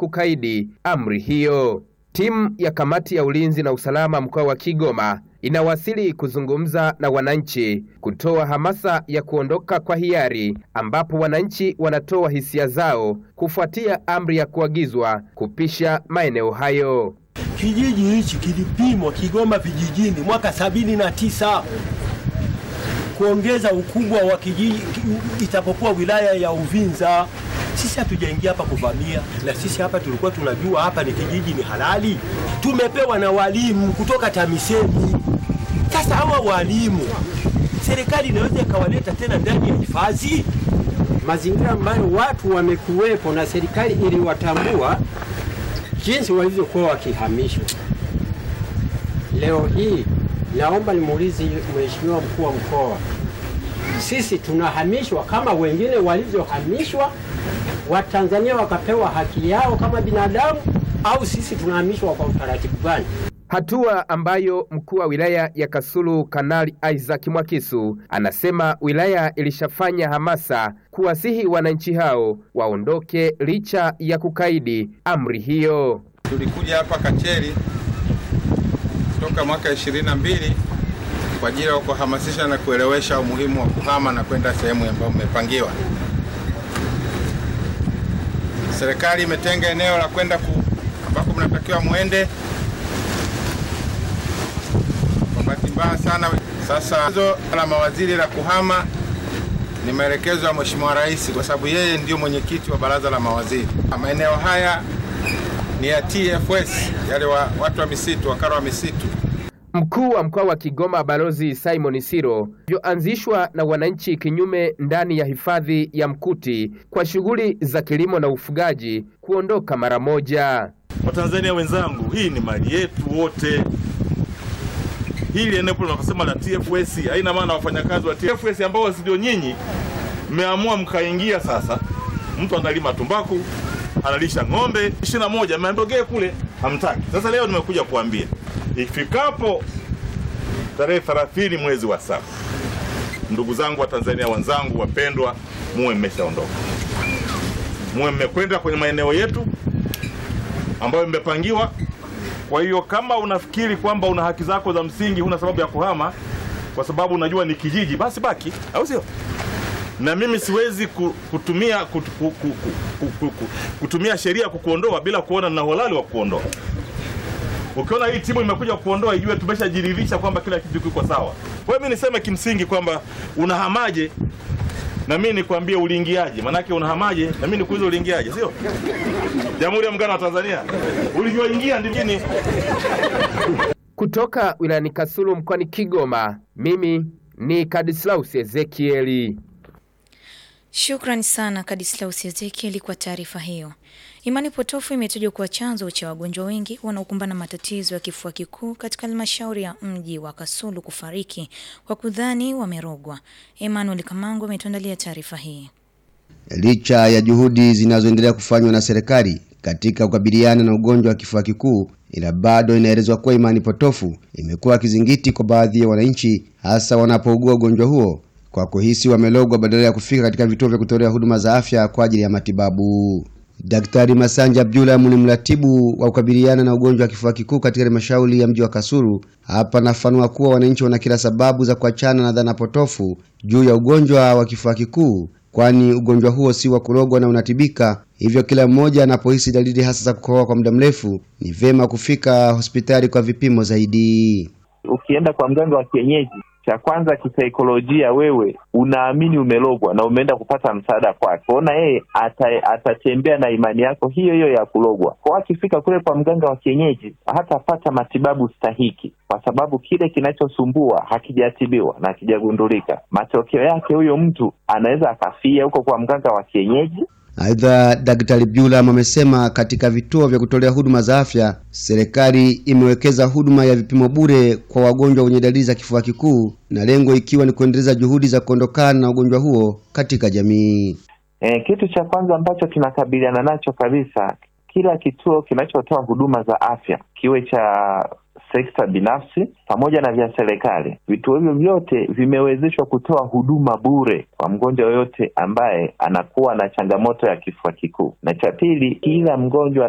kukaidi amri hiyo. Timu ya kamati ya ulinzi na usalama mkoa wa Kigoma inawasili kuzungumza na wananchi kutoa hamasa ya kuondoka kwa hiari, ambapo wananchi wanatoa hisia zao kufuatia amri ya kuagizwa kupisha maeneo hayo. Kijiji hichi kilipimwa Kigoma vijijini mwaka sabini na tisa kuongeza ukubwa wa kijiji itapokuwa wilaya ya Uvinza. Sisi hatujaingia hapa kuvamia, na sisi hapa tulikuwa tunajua hapa ni kijiji ni halali. Tumepewa na walimu kutoka TAMISEMI. Sasa hawa walimu serikali inaweza ikawaleta tena ndani ya hifadhi? mazingira ambayo watu wamekuwepo na serikali iliwatambua jinsi walivyokuwa wakihamishwa. Leo hii naomba nimuulize Mheshimiwa mkuu wa mkoa, sisi tunahamishwa kama wengine walivyohamishwa, Watanzania wakapewa haki yao kama binadamu, au sisi tunahamishwa kwa utaratibu gani? Hatua ambayo mkuu wa wilaya ya Kasulu Kanali Isaac Mwakisu anasema wilaya ilishafanya hamasa kuwasihi wananchi hao waondoke licha ya kukaidi amri hiyo. Tulikuja hapa Kacheri toka mwaka ishirini na mbili kwa ajili ya kuhamasisha na kuelewesha umuhimu wa kuhama na kwenda sehemu ambayo mmepangiwa. Serikali imetenga eneo la kwenda ku ambako mnatakiwa muende. Kwa bahati mbaya sana, sasa hizo la mawaziri la kuhama ni maelekezo ya Mheshimiwa Rais, kwa sababu yeye ndio mwenyekiti wa baraza la mawaziri. Maeneo haya ni ya TFS, yale wa, watu wa misitu, wakala wa misitu. Mkuu wa mkoa wa Kigoma Balozi Simon Siro vyoanzishwa na wananchi kinyume ndani ya hifadhi ya Mkuti kwa shughuli za kilimo na ufugaji kuondoka mara moja. Watanzania wenzangu, hii ni mali yetu wote. Hili eneo tunakosema la TFS haina maana wafanyakazi wa TFS ambao ndio nyinyi mmeamua mkaingia. Sasa mtu analima tumbaku, analisha ng'ombe ishirini na moja ameambogee kule, hamtaki. Sasa leo nimekuja kuambia ifikapo tarehe 30 mwezi wa saba, ndugu zangu wa Tanzania wenzangu wapendwa, muwe mmeshaondoka, muwe mmekwenda kwenye maeneo yetu ambayo mmepangiwa. Kwa hiyo kama unafikiri kwamba una haki zako za msingi, huna sababu ya kuhama kwa sababu unajua ni kijiji, basi baki, au sio? Na mimi siwezi ku- kutumia kut, ku, ku, ku, ku, ku, kutumia sheria kukuondoa bila kuona na uhalali wa kuondoa. Ukiona hii timu imekuja kuondoa, ijue tumeshajiridhisha kwamba kila kitu kiko sawa. Kwa hiyo mimi niseme kimsingi kwamba unahamaje na mimi nikwambie uliingiaje, manake unahamaje na mimi nikuulize uliingiaje, sio? Jamhuri ya Muungano wa Tanzania ulivyoingia ndivyo Kutoka wilayani Kasulu mkoani Kigoma, mimi ni Kadislaus Ezekieli. Shukrani sana Kadislaus Ezekieli kwa taarifa hiyo. Imani potofu imetajwa kuwa chanzo cha wagonjwa wengi wanaokumbana matatizo ya kifua kikuu katika halmashauri ya mji wa Kasulu kufariki kwa kudhani wamerogwa. Emmanuel Kamango ametuandalia taarifa hii. Licha ya juhudi zinazoendelea kufanywa na serikali katika kukabiliana na ugonjwa wa kifua kikuu, ila bado inaelezwa kuwa imani potofu imekuwa kizingiti kwa baadhi ya wananchi, hasa wanapougua ugonjwa huo kwa kuhisi wamelogwa badala ya kufika katika vituo vya kutolea huduma za afya kwa ajili ya matibabu. Daktari Masanja Abdullah ni mratibu wa kukabiliana na ugonjwa wa kifua kikuu katika halmashauri ya mji wa Kasulu. Hapa anafanua kuwa wananchi wana kila sababu za kuachana na dhana potofu juu ya ugonjwa wa kifua kikuu, kwani ugonjwa huo si wa kurogwa na unatibika. Hivyo kila mmoja anapohisi dalili hasa za kukohoa kwa muda mrefu, ni vyema kufika hospitali kwa vipimo zaidi. Ukienda kwa mganga wa kienyeji, cha kwanza kisaikolojia, wewe unaamini umelogwa na umeenda kupata msaada kwake, kwaona yeye ata- atatembea na imani yako hiyo hiyo ya kulogwa. Kwa akifika kule kwa mganga wa kienyeji hatapata matibabu stahiki, kwa sababu kile kinachosumbua hakijatibiwa na hakijagundulika. Matokeo yake huyo mtu anaweza akafia huko kwa mganga wa kienyeji Aidha, Daktari Byulam amesema katika vituo vya kutolea huduma za afya, serikali imewekeza huduma ya vipimo bure kwa wagonjwa wenye dalili za kifua kikuu, na lengo ikiwa ni kuendeleza juhudi za kuondokana na ugonjwa huo katika jamii. E, kitu cha kwanza ambacho tunakabiliana nacho kabisa, kila kituo kinachotoa huduma za afya kiwe cha sekta binafsi pamoja na vya serikali, vituo hivyo vyote vimewezeshwa kutoa huduma bure kwa mgonjwa yoyote ambaye anakuwa na changamoto ya kifua kikuu. Na cha pili, kila mgonjwa